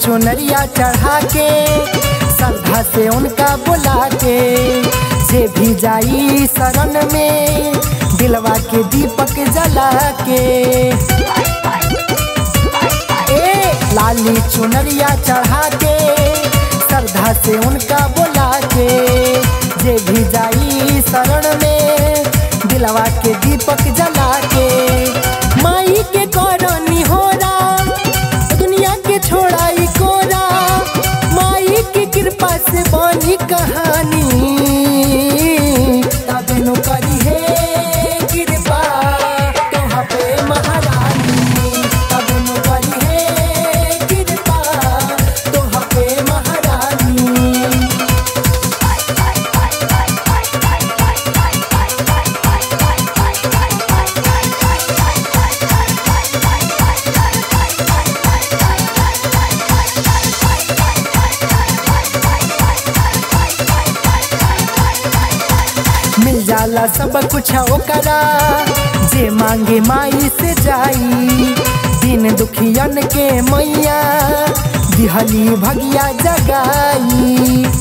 चुनरिया चढ़ा के श्रद्धा से उनका बुला के जे भी जाई शरण में दिलवा के दीपक जला के ए लाली चुनरिया चढ़ा के श्रद्धा से उनका बुला के जे भी जाई शरण में दिलवा के दीपक जला के माई के करनी होरा दुनिया के छोड़ाई कोरा माई की कृपा से बनी कहानी तब नु करी है कृपा तोहा पे महारानी तब नु करी है कृपा तोहा पे महारानी मिल जाला सब कुछ ओकरा जे मांगे माई से जाई दिन दुखियन के मैया दिहली भगिया जगाई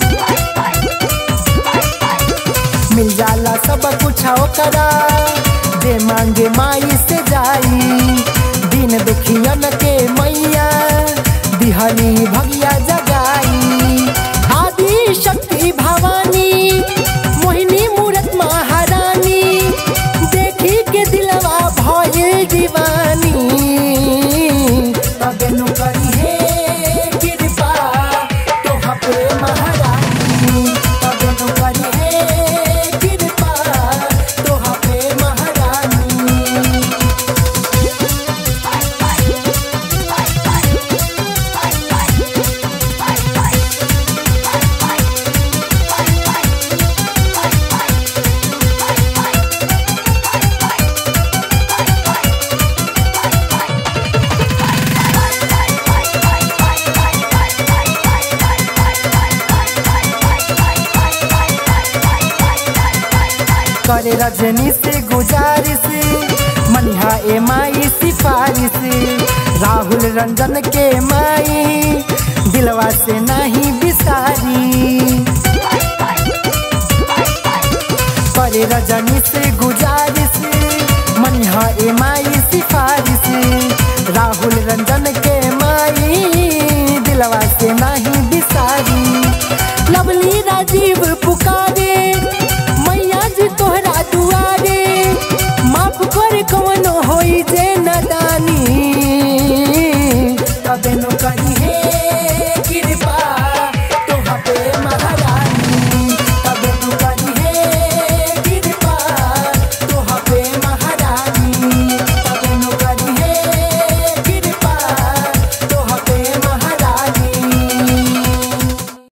मिल जाला सब कुछ ओकरा जे मांगे माई से जाई दिन दुखियन के मैया दिहली भगिया जगाई आदि शक्ति भवानी मोहिनी मूरत महारानी देखी के दिलवा भये दीवानी तब नु करी है कृपा तोहा पे महारानी तब नु करी है कृपा तोहा पे महारानी करे रजनी से गुजारिश मनिहा ए माई सिफारिश राहुल रंजन के माई दिलवा से नहीं बिसारी करे रजनी से गुजारिश मनिहा ए माई सिफारिश राहुल रंजन के माई दिलवा से नहीं